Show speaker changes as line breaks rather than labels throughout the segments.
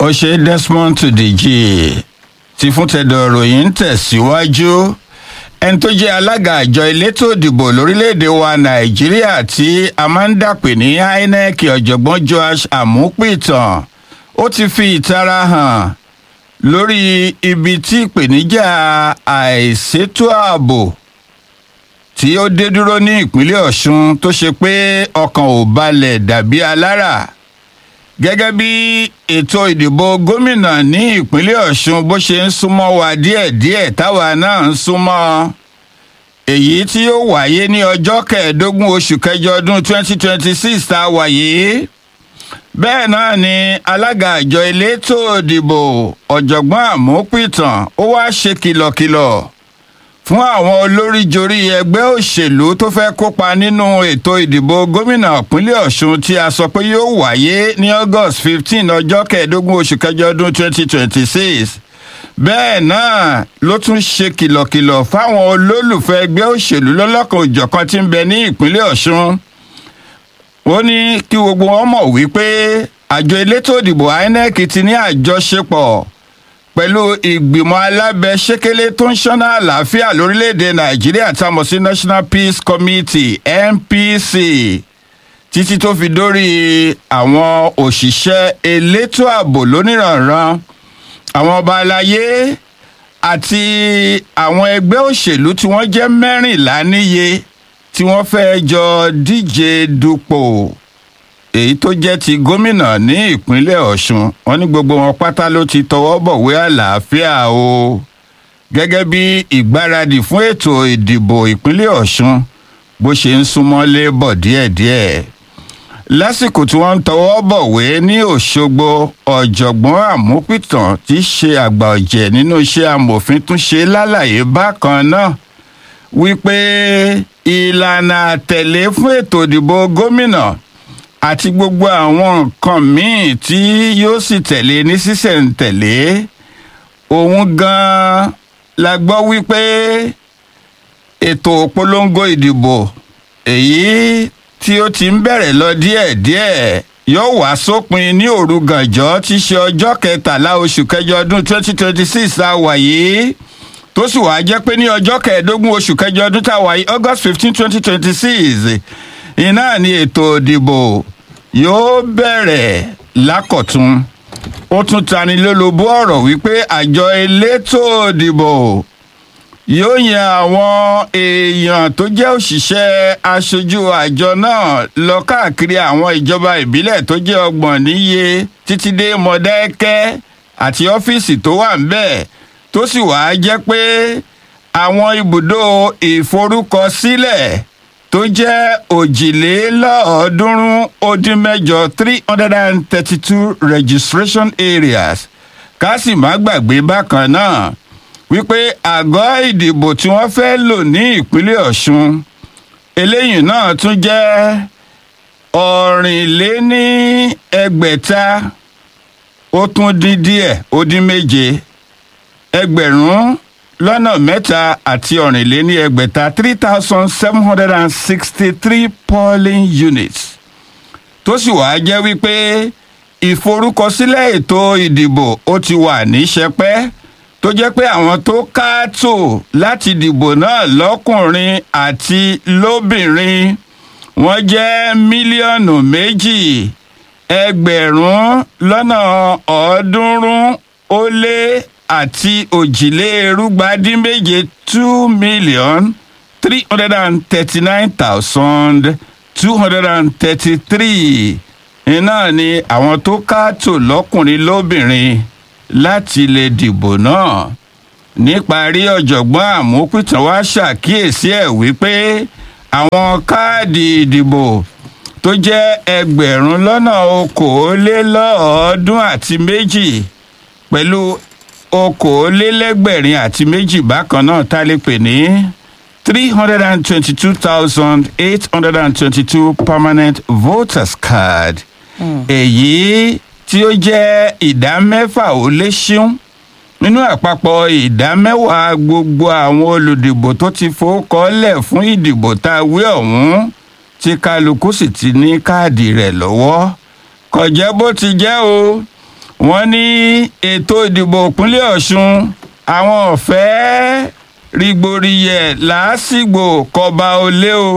ó ṣe desmond tudeji ti fún tẹ̀dọ̀ ròyìn ń tẹ̀síwájú ẹni tó jẹ́ alága àjọ elétò ìdìbò lórílẹ̀‐èdè wa nàìjíríà tí a máa ń dàpè ní inec ọ̀jọ̀gbọ́n joash amúpìtàn ó ti fi ìtara hàn lórí ibi tí ìpèníjà àìsétò ààbò tí ó dé dúró ní ìpínlẹ̀ ọ̀ṣun tó ṣe pé ọkàn ò balẹ̀ dàbí alára gẹ́gẹ́ bí ètò ìdìbò gómìnà ní ìpínlẹ̀ ọ̀ṣun bó ṣe ń súnmọ́ wa díẹ̀díẹ̀ táwa náà ń súnmọ́ èyí tí ó wáyé ní ọjọ́ kẹẹ̀ẹ́dógún oṣù kẹjọ ọdún 2026 tá a wà yìí bẹ́ẹ̀ náà ni alága àjọ elétò ìdìbò ọ̀jọ̀gbọ́n àmúpìtàn ó wá ṣe kìlọ̀kìlọ̀ fún àwọn olóríjorí ẹgbẹ́ òṣèlú tó fẹ́ kópa nínú ètò ìdìbò gómìnà ìpínlẹ̀ ọ̀ṣun tí a sọ pé yóò wáyé ní august fifteen ọjọ́ kẹẹ̀ẹ́dógún oṣù kẹjọ ọdún twenty twenty six bẹ́ẹ̀ náà ló tún ṣe kìlọ̀kìlọ̀ fáwọn olólùfẹ́ ẹgbẹ́ òṣèlú lọ́lọ́kan òjọ̀kan tí ń bẹ ní ìpínlẹ̀ ọ̀ṣun ó ní kí gbogbo wọn mọ̀ wípé àjọ elétò ìdìbò inec ti ní àjọṣepọ̀ pẹ̀lú ìgbìmọ̀ alábẹ́sẹ́kẹ́lé tó ń ṣọ́nà àlàáfíà lórílẹ̀‐èdè nàìjíríà tá a mọ̀ sí national peace committee npc títí tó fi dórí àwọn òṣìṣẹ́ elétò ààbò lóníranran àwọn ọba aláyé àti àwọn ẹgbẹ́ òṣèlú tí wọ́n jẹ́ mẹ́rìnlá níye tí wọ́n fẹ́ jọ díje dupò èyí tó jẹ́ ti gómìnà ní ìpínlẹ̀ ọ̀ṣun wọn ní gbogbo wọn pátá ló ti tọwọ́ bọ̀wé àlàáfíà o gẹ́gẹ́ bí ìgbáradì fún ètò ìdìbò ìpínlẹ̀ ọ̀ṣun bó ṣe ń súnmọ́lé bọ̀ díẹ̀díẹ̀ lásìkò tí wọ́n ń tọwọ́ bọ̀wé ní òṣogbo ọ̀jọ̀gbọ́n àmúpìtàn tí í ṣe àgbà ọ̀jẹ̀ nínú iṣẹ́ amòfin tún ṣe lálàyé bákan náà wípé ìlànà àtẹ̀lé fún ètò ìdìbò gómìnà àti gbogbo àwọn nǹkan míì tí yóò sì tẹ̀lé ní sísẹ̀ǹtẹ̀lé òun gan-an la gbọ́ wípé ètò polongo ìdìbò èyí tí ó ti ń bẹ̀rẹ̀ lọ díẹ̀díẹ̀ yóò wá sópin ní òru gànjọ́ tí í ṣe ọjọ́ kẹtàlá oṣù kẹjọ ọdún 2026 tá a wà yìí tó sì wáá jẹ́ pé ní ọjọ́ kẹẹ̀ẹ́dógún oṣù kẹjọ ọdún tá a wà yìí august 15 2026 iná ni ètò ìdìbò yóò bẹ̀rẹ̀ lákọ̀tún ó tún tani lólobó ọ̀rọ̀ wípé àjọ elétò ìdìbò yóò yan àwọn èèyàn tó jẹ́ òṣìṣẹ́ aṣojú àjọ náà lọ káàkiri àwọn ìjọba ìbílẹ̀ tó jẹ́ ọgbọ̀n níye títí dé mọ̀dẹ́kẹ́ àti ọ́fíìsì tó wà ń bẹ̀ tó sì wáá jẹ́ pé àwọn ibùdó ìforúkọsílẹ̀ tó jẹ́ òjìlélọ́ọ̀ọ́dúnrún ó dín mẹ́jọ three hundred and thirty-two registration areas ká sì má gbàgbé bákan náà wípé àgọ́ ìdìbò tí wọ́n fẹ́ lò ní ìpínlẹ̀ ọ̀ṣun eléyìí náà tún jẹ́ ọ̀rìnléní ẹgbẹ̀ta ó tún dín díẹ̀ ó dín méje ẹgbẹ̀rún lọ́nà mẹ́ta àti ọ̀rìnléní ẹgbẹ̀ta three thousand seven hundred and sixty-three polling units tó sì wáá jẹ́ wípé ìforúkọsílẹ̀ ètò ìdìbò ó ti wà ní sẹpẹ́ tó jẹ́ pé àwọn tó káàtó láti dìbò náà lọ́kùnrin àti lóbìnrin wọ́n jẹ́ mílíọ̀nù méjì ẹgbẹ̀rún lọ́nà ọ̀ọ́dúnrún ó lé àti òjìlérúgbàdínméje two million three hundred and thirty-nine thousand two hundred and thirty-three iná ni àwọn tó káàtó lọ́kùnrin lóbìnrin láti lè dìbò náà níparí ọ̀jọ̀gbọ́n àmúpìtàn wá ṣàkíyèsí ẹ̀ wípé àwọn káàdì ìdìbò tó jẹ́ ẹgbẹ̀rún lọ́nà okòólélọ́ọ̀ọ́dún àti méjì pẹ̀lú okòólélẹ́gbẹ̀rin àti méjì bákan náà tá a lè pè ní three hundred and twenty-two thousand eight hundred and twenty-two permanent voters card èyí tí ó jẹ́ ìdá mẹ́fà ó lé ṣíún nínú àpapọ̀ ìdá mẹ́wàá gbogbo àwọn olùdìbò tó ti fowókọ́lẹ̀ fún ìdìbò tá a wí ọ̀hún tí kálukú sì ti ní káàdì rẹ̀ lọ́wọ́ kò jẹ́ bó ti jẹ́ o wọ́n ní ètò ìdìbò ìpínlẹ̀ ọ̀ṣun àwọn ọ̀fẹ́ rìgbòrìyẹ làásìgbò kọba olé o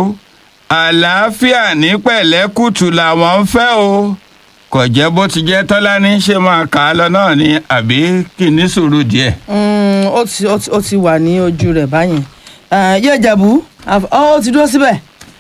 àlàáfíà ní pẹ̀lẹ́kùtù làwọn ń fẹ́ o kò jẹ́ bó ti jẹ́ tọ́lání ṣe máa kà á lọ náà ni àbí kì í ní sùúrù díẹ̀.
Mm, ó ti ó ti ó ti wà ní ojú rẹ̀ báyìí Eh, yóò jẹ̀bú àf- ó ti dúró síbẹ̀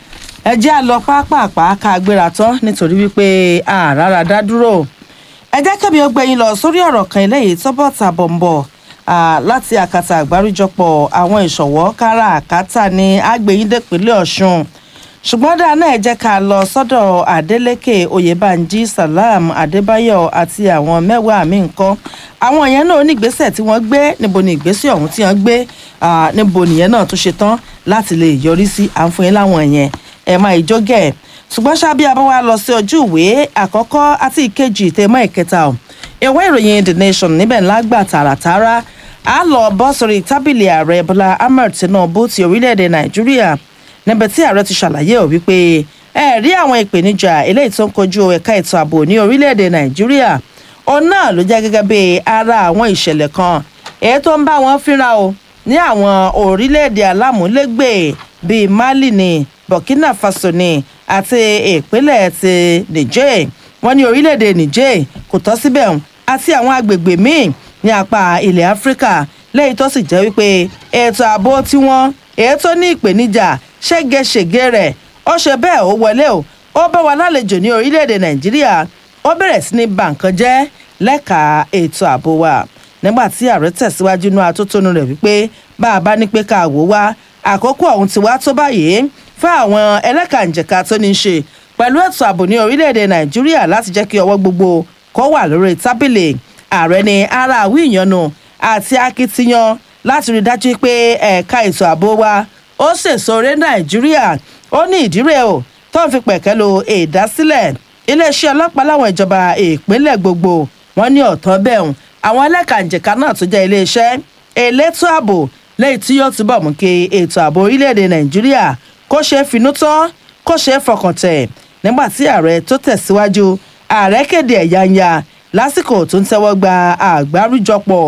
ẹ jẹ́ àlọ́ pápápá ká gbéra tán nítorí wípé àràrà dá dúró ẹ jẹ́ kẹ́mi ó gbẹ̀yìn lọ sórí ọ̀rọ̀ kan eléyìí tọ́bọ̀ tà bọ̀m̀bọ̀ láti àkàtà àgbáríjọpọ̀ àwọn ìṣọ̀wọ́ káràkátà ní àgbẹ̀yìndẹ̀pínlẹ̀ ọ̀ṣun ṣùgbọ́n dáa náà ẹ jẹ́ ká lọ sọ́dọ̀ adeleke oyèbánjí salam adébáyọ̀ àti àwọn mẹ́wàá mi nǹkan àwọn yẹn náà onígbésẹ̀ tí wọ́n gbé níbo ni ìgbésẹ̀ ọ̀hún tí wọ́n gbé ah, níbo nìyẹn náà tó ṣe tán láti lè yọrí sí àǹfọ̀yín láwọn yẹn ẹ̀ máa ìjọ́gẹ̀ ṣùgbọ́n ṣábí abáwá lọ sí ojú ìwé àkọ́kọ́ àti ìkejì tèmọ́ ìkẹta ọ̀ ìwé ìròyìn the nation níbẹ̀ ńlá gbà tààràtàrà á lọ bọ́ sórí tábìlì ààrẹ bọ́lá ahmed tinubu ti orílẹ̀-èdè nàìjíríà níbi tí ààrẹ ti ṣàlàyé ò wípé ẹ rí àwọn ìpèníjà eléyìí tó ń kojú ẹ̀ka ètò ààbò ní orílẹ̀-èdè nàìjíríà òun náà ló jẹ́ gẹ́gẹ́ bí ara àwọn ìṣẹ̀lẹ̀ kan èyí tó ń bá wọn fínra o ní àwọn orílẹ̀-èdè alámúlégbè bíi mali ní burkina faso ní àti ìpínlẹ̀ ti niger wọ́n ní orílẹ̀-èdè niger kò tọ́ síbẹ̀ hùn àti àwọn agbègbè míì ní apá ilẹ̀ áfíríkà lẹ́yìn tó sì jẹ́ wípé ètò ààbò tiwọn èyí tó ní ìpèníjà ṣégeṣège rẹ̀ ó ṣe bẹ́ẹ̀ ó wọlé o ó bá wa lálejò ní orílẹ̀-èdè nàìjíríà ó bẹ̀rẹ̀ sí ní ba nǹkan jẹ́ lẹ́ka ètò ààbò wa nígbà tí ààrẹ tẹ̀síwájú inú atótónu rẹ̀ wípé bá a bá ní pé ká wò wá àkókò ọ̀hún ti wá tó báyìí fún àwọn ẹlẹ́kànjẹ̀ka tó ní í ṣe pẹ̀lú ètò ààbò ní orílẹ̀-èdè nàìjíríà láti jẹ́ kí ọwọ́ gbogbo kó wà lórí tábìlì ààrẹ ní ara àwí ìyanu àti akitiyan láti rí i dájú pé ẹ̀ka ètò ààbò wa ó sèso orí nàìjíríà ó ní ìdírè o tó ń fi pẹ̀kẹ́ lo ìdásílẹ̀ iléeṣẹ́ ọlọ́pàá láwọn ìjọba ìpínlẹ̀ gbogbo wọn ní ọ̀tọ́ bẹ́ẹ̀ àwọn ẹlẹ́kànjẹ̀ka náà tó jẹ́ iléeṣẹ́ elétò ààbò lẹ́yìn tí yóò túbọ̀ mú kí ètò ààbò orílẹ̀-èdè nàìjíríà kó ṣe é finú tán kó ṣe é fọkàn tẹ̀ nígbà tí ààrẹ tó tẹ̀síwájú ààrẹ kéde ẹ̀yáǹyà lásìkò tó ń tẹ́wọ́ gba àgbáríjọpọ̀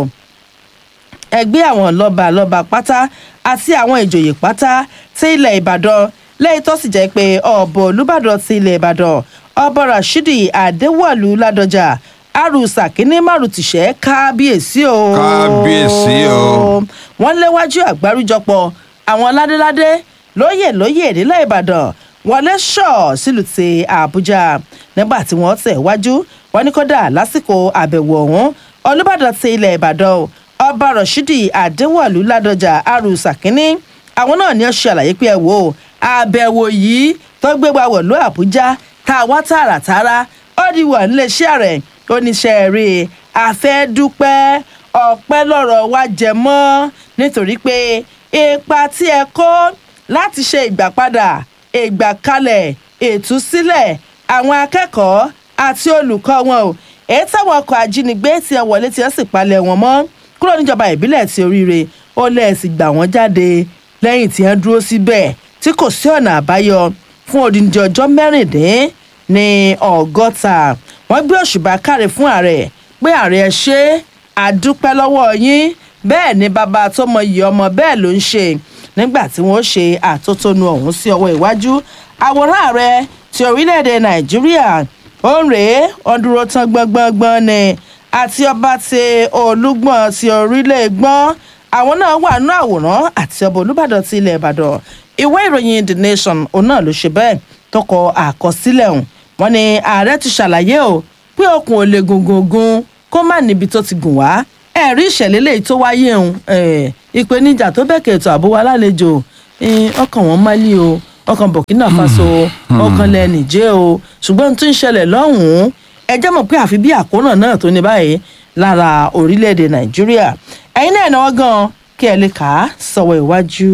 ẹgbẹ́ àwọn lọ́ba lọ́ba pátá àti àwọn ìjòyè pátá tí ilẹ̀ ìbàdàn lẹ́yìn tó sì jẹ́ pé ọ̀bọ̀ olùbàdàn ti ilẹ̀ ìbàdàn ọba rashidi adéwọ̀lú ládọjà arúsà kínní márùtìṣẹ́ kábíyèsí o.
Kábíyèsí o.
wọ́n léwájú àgbáríjọpọ̀ àwọn ládéládé lóyè lóyè nílẹ̀ ìbàdàn wọlé ṣọ̀ sílùú ti àbújá nígbà tí wọ́n tẹ̀ wájú wọn ní kódà lásìkò àbẹ̀wò ọ̀hún olùbàdàn ti ilẹ̀ ìbàdàn o ọba rashidi adéwọ̀lú ládọjà arúsà kínní àwọn náà ní ó ṣe àlàyé pé ẹ wò ó àbẹ̀wò yìí tó gbé wa wọ̀lú àbújá tá a wá tààràtàrà ó di wà níléeṣẹ́ rẹ̀ oníṣẹ́ rí i àfẹ́dúpẹ́ ọ̀pẹ́ lọ́rọ̀ wa jẹ mọ́ nítorí pé ipa tí ẹ kó láti ṣe ìgbàpadà ìgbàkalẹ̀ ìtúsílẹ̀ àwọn akẹ́kọ̀ọ́ àti olùkọ́ wọn o èyí táwọn ọkọ̀ ajínigbé tí ẹ wọlé tí ẹ sì palẹ̀ wọn mọ́ kúrò níjọba ìbílẹ̀ ti oríire ó lẹ́ẹ̀sì gbà wọ́n jáde lẹ́yìn tí wọ́n dúró síbẹ̀ tí kò sí ọ̀nà àbáyọ fún odindi ọjọ́ mẹ́rìndín ní ọgọ́ta wọ́n gbé òṣùbà káre fún ààrẹ pé ààrẹ ẹ ṣe àdúpẹ́ lọ́wọ́ yín bẹ́ẹ̀ ni bàbá tó mọ iyì ọmọ bẹ́ẹ̀ ló ń ṣe nígbà tí wọ́n ṣe àtótónu ọ̀hún sí ọwọ́ iwájú àwòrán ààrẹ ti orílẹ̀-èdè nàìjíríà ó ń rèé ó dúró tán gbọ́ngbọ́ngbọ́n ni àti ọba ti olúgbọ̀n ti orílẹ̀ gbọ́n àwọn náà wà nínú àwòrán àti ọba olùbàdàn ti ilẹ̀ ìbàdàn ìwé ìròyìn the nation òun náà ló ṣe bẹ́ẹ̀ tọkọ àkọsílẹ̀ ọ̀hún wọn ni ààrẹ ti ṣàlàyé o pé okùn ò lè gungungun kó má níbi tó ti gùn wá ẹ̀rí ìṣẹ̀lẹ̀ lèyí tó wáyé ọ̀hún ìpèníjà tó bẹ̀kẹ̀ ètò ààbò wa lálejò ọkàn wọn málí o ọkàn burkina faso ọkàn lẹ nìjẹ́ o ṣùgbọ́n tó ń ṣẹlẹ̀ lọ́hùn-ún ẹ jẹ́ mọ̀ pé àfi bí àkóràn náà tó ní báyìí lára orílẹ̀-èdè nàìjíríà ẹ̀yin náà náwó gan kí ẹ lè kà á sọ̀wọ́ iwájú.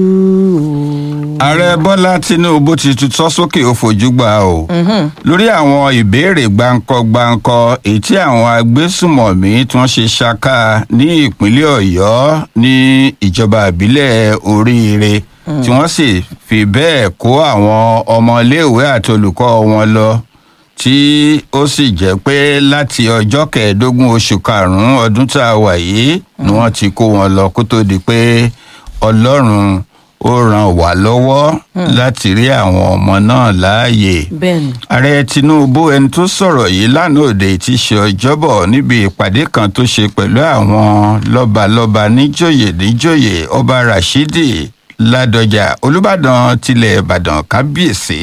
ààrẹ bọ́lá tinubu ti tutọ́ sókè ó fojú gbà o lórí àwọn ìbéèrè gbáǹkọ-gbáǹkọ èyí tí àwọn agbésùmọ̀mí tí wọ́n ṣe ṣaka ní ìpínlẹ̀ ọ̀yọ́ ní ìjọba ìbílẹ̀ oríire tí wọ́n sì fi bẹ́ẹ̀ kó àwọn ọmọléèwé àti olùkọ́ wọn lọ tí ó sì jẹ́ pé láti ọjọ́ kẹẹ̀ẹ́dógún oṣù karùn-ún ọdún tá a wà yìí ni wọ́n ti kó wọn lọ kó tó di pé ọlọ́run ó ràn wá lọ́wọ́ láti rí àwọn ọmọ náà láàyè
bẹ́ẹ̀ni
ààrẹ tinubu ẹni tó sọ̀rọ̀ yìí lánàá òde tí ṣe ọjọ́bọ̀ níbi ìpàdé kan tó ṣe pẹ̀lú àwọn lọ́balọ́ba níjòyè níjòyè ọba rashidi ládọjà olùbàdàn tilẹ̀ ìbàdàn kábíyèsí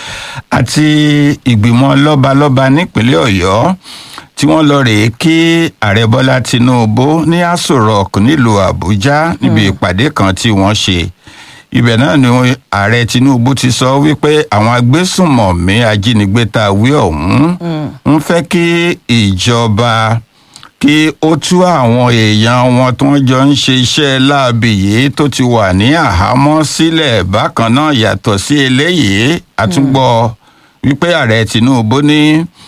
àti ìgbìmọ̀ lọ́balọ́ba nípínlẹ̀ ọ̀yọ́ tí wọ́n lọ rèé kí ààrẹ bọ́lá tinubu ní aso rock nílùú àbújá níbi ìpàdé kan tí wọ́n ṣe ibẹ̀ náà ni ààrẹ tinubu ti sọ wípé àwọn agbésùnmọ̀mí ajínigbé tá a wí ọ̀hún ń fẹ́ kí ìjọba kí ó tú àwọn èèyàn wọn tó ń jọ ń ṣe iṣẹ́ láabi yìí tó ti wà ní àhámọ́ sílẹ̀ bákan náà yàtọ̀ sí eléyìí àtúngbọ̀ wípé ààrẹ tinubu ní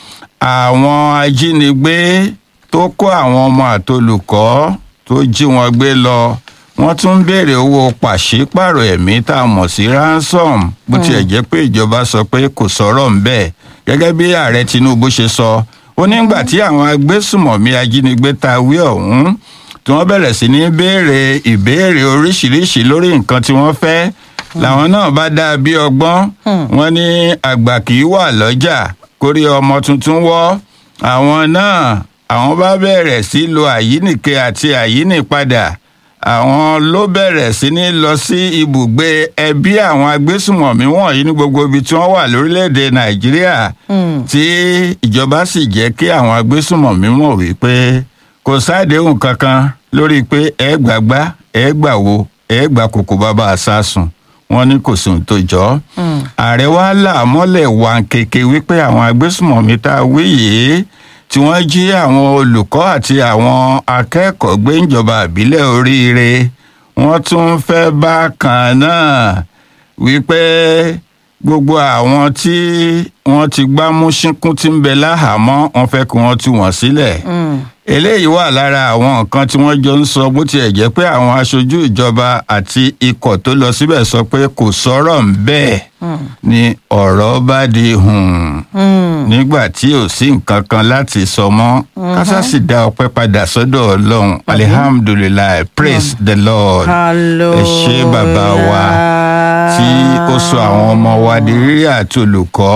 àwọn ajínigbé tó kó àwọn ọmọ àtolùkọ́ tó jí wọn gbé lọ wọ́n tún ń béèrè owó pàṣípàrọ̀ ẹ̀mí tá a mọ̀ sí ransom bó tiẹ̀ jẹ́ pé ìjọba sọ pé kò sọ̀rọ̀ ń bẹ́ẹ̀ gẹ́gẹ́ bí ààrẹ tinubu ṣe sọ ó nígbà tí àwọn agbésùmọ̀mí ajínigbé ta wí ọ̀hún tí wọ́n bẹ̀rẹ̀ sí ní béèrè ìbéèrè oríṣiríṣi lórí nǹkan tí wọ́n fẹ́ làwọn náà bá dá bí ọgbọ́n wọn ní àgbà kì í wà lọ́jà kórí ọmọ tuntun wọ́ àwọn náà àwọn bá bẹ̀rẹ̀ sí lo àyínìke àti àyínìpadà àwọn ló bẹ̀rẹ̀ sí ní lọ sí ibùgbé ẹbí àwọn agbésùmọ̀mí wọ̀nyí ní gbogbo ibi tí wọ́n wà lórílẹ̀‐èdè nàìjíríà tí ìjọba sì jẹ́ kí àwọn agbésùmọ̀mí mọ̀ wípé kò sáàdéhùn kankan lórí pé ẹ gbàgbá ẹ gbàwo ẹ gbà kókó bàbá àsásùn wọn ní kò sóhun tó jọ ààrẹ wa là mọ́lẹ̀ wà kéke wípé àwọn agbésùmọ̀mí tá a wí yìí tí wọ́n jí àwọn olùkọ́ àti àwọn akẹ́kọ̀ọ́ gbé ìjọba ìbílẹ̀ oríire wọ́n tún fẹ́ bákan náà wípé gbogbo àwọn tí wọ́n ti gbámú ṣínkún tí ń bẹ láhàámọ́ wọ́n fẹ́ kí wọ́n tú wọn sílẹ̀ eléyìí wà lára àwọn nǹkan tí wọ́n jọ ń sọ bó tiẹ̀ jẹ́ pé àwọn aṣojú ìjọba àti ikọ̀ tó lọ síbẹ̀ sọ pé kò sọ̀rọ̀ ń bẹ́ẹ̀ ni ọ̀rọ̀ bá di hùn nígbà tí ò sí nǹkan kan láti sọ mọ́ kásá sì dá ọpẹ́ padà sọ́dọ̀ ọlọ́run alihamdulilayi praise the lord ẹ ṣé bàbá wa tí ó sọ àwọn ọmọ wa di rírí àti olùkọ́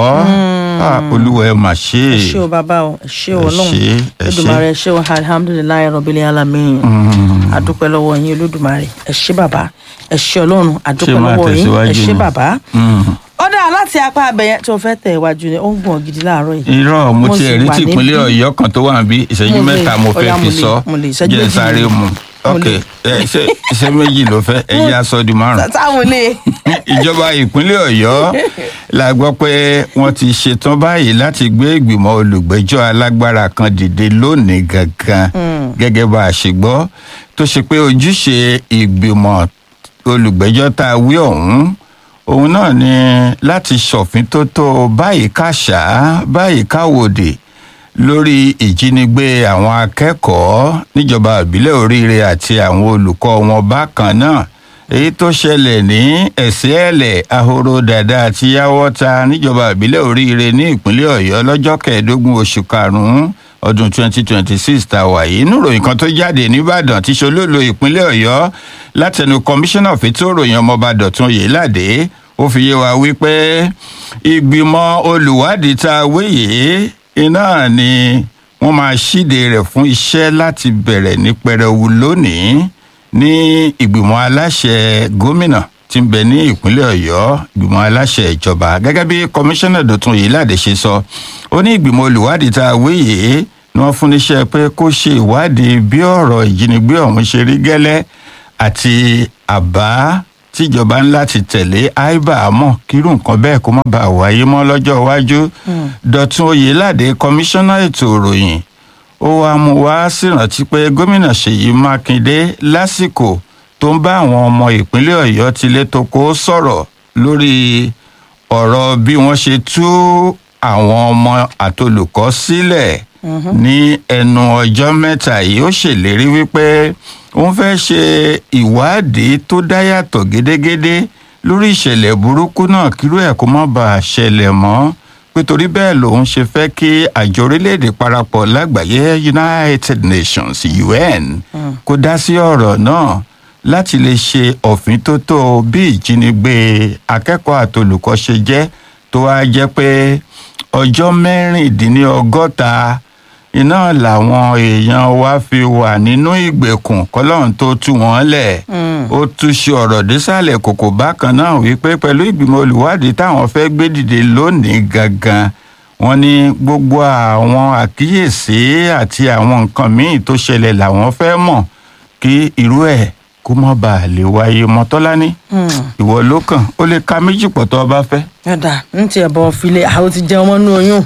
olúwa ẹ mà ṣe
ẹ ṣé o bàbá o ẹ ṣé o ọlọ́run
ẹ ṣé, ẹ ṣé.
olódùmarè ẹ ṣé o alihamudulilayi rọbìlì alamin adúpẹ́ lọ́wọ́ yín olódùmarè ẹ ṣé bàbá ẹ ṣé ọlọ́run adúpẹ́
máa
lọ́wọ́ yín ẹ
tẹ̀síwájú
ṣé
ni?
bàbá
Mm.
ó dáa láti apá abẹyẹ tó fẹ́ tẹ̀ iwájú ni ó ń gùn gidi láàárọ̀ yìí
irọ́ mo
Mo
ti
sì
ẹ̀rí
wà
tí ìpínlẹ̀
níbí.
ọ̀yọ́ kan tó wà níbí ìṣẹ́jú
Mo lè-
mẹ́ta mo fẹ́
ọ̀yá,
fi
mo lè-
sọ
mo lè, ìṣẹ́jú
jẹ́
méjì
sáré
ni.
mu
Mo
ok
lè.
ẹ, ṣé iṣẹ́ méjì ló fẹ́ ẹ̀yìn aṣọ di márùn.
táwọn ilé
ìjọba ìpínlẹ̀ ọ̀yọ́ la gbọ́ pé wọ́n ti ṣetán báyìí láti gbé ìgbìmọ̀ olùgbẹ́jọ́ alágbára kan dìde lónìí gangan gẹ́gẹ́ bá a ṣe gbọ́ tó ṣe pé ojúṣe ìgbìmọ̀ olùgbẹ́jọ́ tá a wí ọ̀hún òun náà ni láti ṣọ̀fin tó tó báyìí káṣá báyìí káwòdì lórí ìjínigbé àwọn akẹ́kọ̀ọ́ níjọba ìbílẹ̀ oríire àti àwọn olùkọ́ wọn bákan náà èyí tó ṣẹlẹ̀ ní ẹ̀sìẹ́lẹ̀ ahoro dàda àti yáwọ́ta níjọba ìbílẹ̀ oríire ní ìpínlẹ̀ ọ̀yọ́ lọ́jọ́ kẹẹ̀ẹ́dógún oṣù karùn-ún ọdún 2026 tá a wà yìí inú ìròyìn kan tó jáde nìbàdàn tí ṣolólo ìpínlẹ̀ ọ̀yọ́ látẹnu kọmíṣánná fètò ìròyìn ọmọọba dọ̀tun yèéládé ó fi yé wa wípé ìgbìmọ̀ olùwádìí tá a wí yìí iná ni wọ́n máa ṣíde rẹ̀ fún iṣẹ́ láti bẹ̀rẹ̀ ní pẹrẹwu lónìí ní ìgbìmọ̀ aláṣẹ gómìnà tí ń bẹ ní ìpínlẹ̀ ọ̀yọ́ ìgbìmọ̀ aláṣẹ ìjọba gẹ́gẹ́ bí kọmíṣánná dọ̀tun yìí láde ṣe sọ ó ní ìgbìmọ̀ olùwádìí tá a wí yìí ni wọ́n fún níṣẹ́ pé kó ṣe ìwádìí bí ọ̀rọ̀ ìjínigbé ọ̀hún ṣe rí gẹ́lẹ́ àti àbá tíjọba ń láti tẹ̀lé àìbá àmọ́ kírú nǹkan bẹ́ẹ̀ kó má bàa wáyé mọ́ lọ́jọ́ iwájú dọ̀tun oyèládé kọmíṣánná ètò ìròyìn ó wàá mú wá sírántí pé gómìnà ṣèyí mákindé lásìkò tó ń bá àwọn ọmọ ìpínlẹ̀ ọ̀yọ́ tilé toko sọ̀rọ̀ lórí ọ̀rọ̀ bí wọ́n ṣe tú àwọn ọmọ àtolùkọ́ sílẹ̀ ní ẹnu ọjọ́ mẹ́ta yìí ó ṣèlérí wípé òun fẹ́ ṣe ìwádìí tó dá yàtọ̀ gédégédé lórí ìṣẹ̀lẹ̀ burúkú náà kírú ẹ̀ kó má bàa ṣẹlẹ̀ mọ́ pé torí bẹ́ẹ̀ lòun ṣe fẹ́ kí àjọ orílẹ̀-èdè parapọ̀ lágbàáyé united nations un kó dá sí ọ̀rọ̀ náà láti lè ṣe òfíntótó bí ìjínigbé akẹ́kọ̀ọ́ àtolùkọ́ ṣe jẹ́ tó wá jẹ́ pé ọjọ́ mẹ́rìndínlọ́gọ́ta iná làwọn èèyàn wa fi wà nínú ìgbèkùn kọlọ́run tó tú wọn lẹ̀ ó túṣe ọ̀rọ̀ désàlẹ̀ kòkò bákan náà wípé pẹ̀lú ìgbìmọ̀ olùwádìí táwọn fẹ́ gbé dìde lónìí gangan wọn ní gbogbo àwọn àkíyèsí àti àwọn nǹkan míì tó ṣẹlẹ̀ làwọn fẹ́ mọ̀ kí irú ẹ̀ kó má bàa lè wáyé mọ́tọ́lání ìwọ ló kàn ó lè ka méjì pọ̀ tó o bá fẹ́.
yọ̀dà ń tiẹ̀ bọ̀ filẹ̀ àwọn ti jẹun mọ́ nú oyún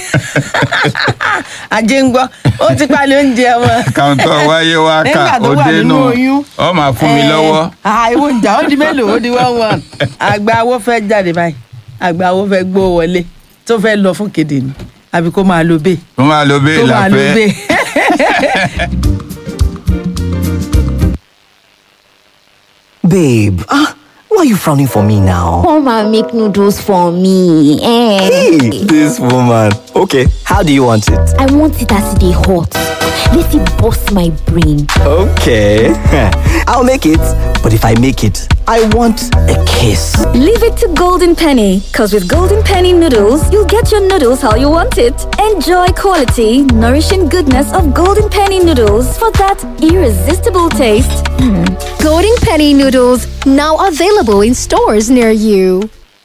ajé ń gbọ́ ó ti palẹ̀ oúnjẹ wọn.
kàńtọ́ wáyé wá kà
Nígbà tó
ó
wà
dénú
nínú oyún.
ọ máa fún mi lọ́wọ́.
àìwò ìjà ó di mélòó ó di one one àgbà awo fẹ́ jáde báyìí àgbà awo fẹ́ gbó wọlé tó fẹ́ lọ fún kéde ni àbí kó máa lo bẹ́ẹ̀
tó máa lo bẹ́ẹ̀
kó máa lo
láfẹ́.
bẹ́ẹ̀.
Babe, ah, why are you frowning for me now?
Come and make noodles for me. Eh.
Hey, this woman. Okay, how do you want it?
I want it as they hot. Let it bust my brain.
Okay, I'll make it. But if I make it, I want a kiss.
Leave it to Golden Penny, because with Golden Penny noodles, you'll get your noodles how you want it. Enjoy quality, nourishing goodness of Golden Penny noodles for that irresistible taste.
Golden Penny noodles now available in stores near you.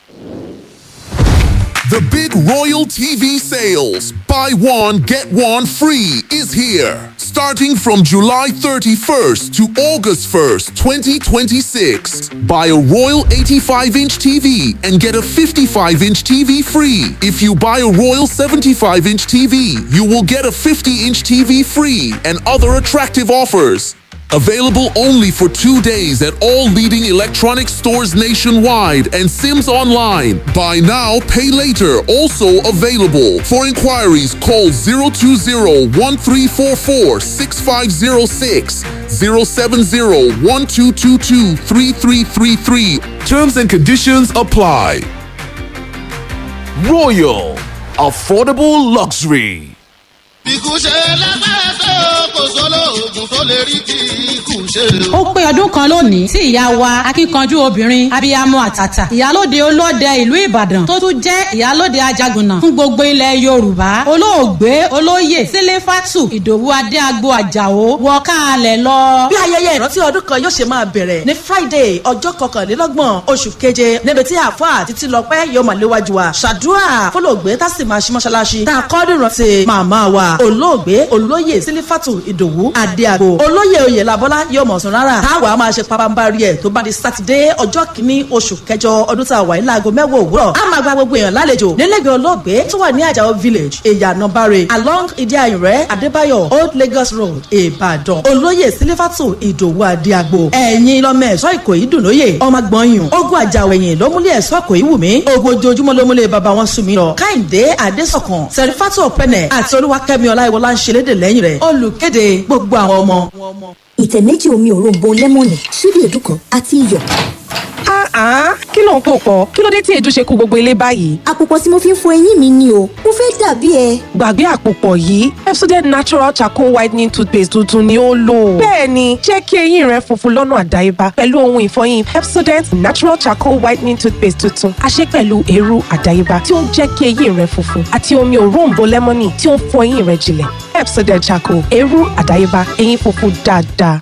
The big Royal TV sales, buy one, get one free, is here. Starting from July 31st to August 1st, 2026. Buy a Royal 85 inch TV and get a 55 inch TV free. If you buy a Royal 75 inch TV, you will get a 50 inch TV free and other attractive offers. Available only for two days at all leading electronic stores nationwide and Sims Online. Buy now, pay later. Also available. For inquiries, call 020 1344 6506, 070 1222 3333. Terms and conditions apply. Royal. Affordable Luxury.
ikú ṣe lágbára tó kò sólò oògùn tó lè rí kí ikú ṣe o.
ó pé ọdún kan lónìí tí ìyá wa akíkanjú obìnrin abiyamọ àtàtà ìyálóde olóde ìlú ìbàdàn tó tún jẹ́ ìyálóde ajagunà fún gbogbo ilẹ̀ yorùbá olóògbé olóyè sílẹ̀fàtù ìdòwú adéagbo àjàó wọ káàlẹ̀ lọ.
bí ayẹyẹ ìrántí ọdún kan yóò ṣe máa bẹ̀rẹ̀ ní friday ọjọ́ kọkànlélọ́gbọ̀n oṣù keje níbi tí àáfàá títí lọ́pẹ́ yóò máa léwájú wa ṣàdúrà fọlọ́gbé tá sì máa ṣí mọ́ṣáláṣí tá a kọ́ dìrántí màmá wa olóògbé olóyè sílífàtù ìdòwú adéàgbo olóyè oyè labọ́lá yóò mọ̀ sùn rárá táwa máa ṣe pabambari ẹ̀ tó bá di sátidé ọjọ́ kìíní oṣù kẹjọ ọdún tá a wà ní láago mẹ́wàá òwúrọ̀ a máa gba gbogbo èèyàn lálejò nílẹ̀gbẹ̀ olóògbé tó wà ní àjàó village ìyànà bare along ìdíayìnrẹ́ adébáyọ̀ old lagos road ìbàdàn olóyè sílífàtù ìdòwú adéàgbo ẹ̀yin lọ́mọ ẹ̀ṣọ́ ìkòyí dùnlóyè ọmọ gbọ̀nyùn ogun àjàwẹ̀yìn ló múlẹ̀ ẹ̀ṣọ́ ìkòyí wù mí ogun ojoojúmọ́ ló múlẹ̀ bàbá wọn sùn mí lọ káyìndé adésọ̀kan sẹ̀rífàtù ọ̀pẹ̀nẹ̀ àti olúwakẹ́mi ọláìwọlá ń ṣẹlẹ́dẹ̀ lẹ́yìn rẹ̀ olùkéde gbogbo àwọn ọmọ.
ìtẹ̀ méjì omi òróǹbó lẹ́mọ̀nì ṣíbí èédú kan àti iyọ̀.
kí ló ń pò pọ̀ kí ló dé tí èédú ṣe kú gbogbo ilé báyìí.
àpòpọ̀ tí mo fi ń fọ eyín mi ni o mo fẹ́ dàbí ẹ.
gbàgbé àpòpọ̀ yìí Pepsodent natural charcoal whitening toothpaste tuntun ni ó lò. bẹ́ẹ̀ni jẹ́ kí eyín rẹ funfun lọ́nà àdáyébá pẹ̀lú ohun ìfọyín Pepsodent natural charcoal whitening toothpaste tuntun a ṣe pẹ̀lú eérú àdáyébá tí ó ń jẹ́ kí eyín rẹ funfun àti omi òróǹbó lẹ́mọ́nì tí ó ń fọ eyín rẹ jinlẹ̀ Pepsodent charcoal eérú àdáyébá eyín funfun dáadáa.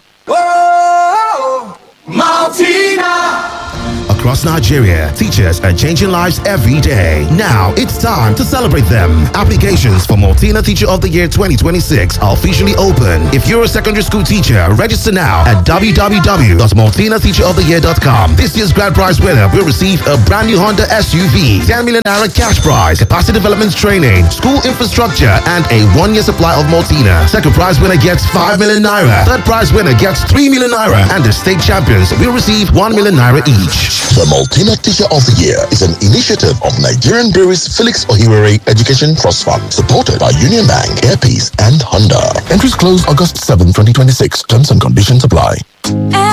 Maltina!
Across Nigeria, teachers are changing lives every day. Now it's time to celebrate them. Applications for Multina Teacher of the Year 2026 are officially open. If you're a secondary school teacher, register now at www.multinateacheroftheyear.com. This year's grand prize winner will receive a brand new Honda SUV, 10 million naira cash prize, capacity development training, school infrastructure, and a one-year supply of Multina. Second prize winner gets 5 million naira. Third prize winner gets 3 million naira. And the state champions will receive 1 million naira each.
The Multina Teacher of the Year is an initiative of Nigerian Breweries Felix Ohiwere Education Trust Fund, supported by Union Bank, Airpeace, and Honda. Entries close August 7, 2026. Terms and conditions apply.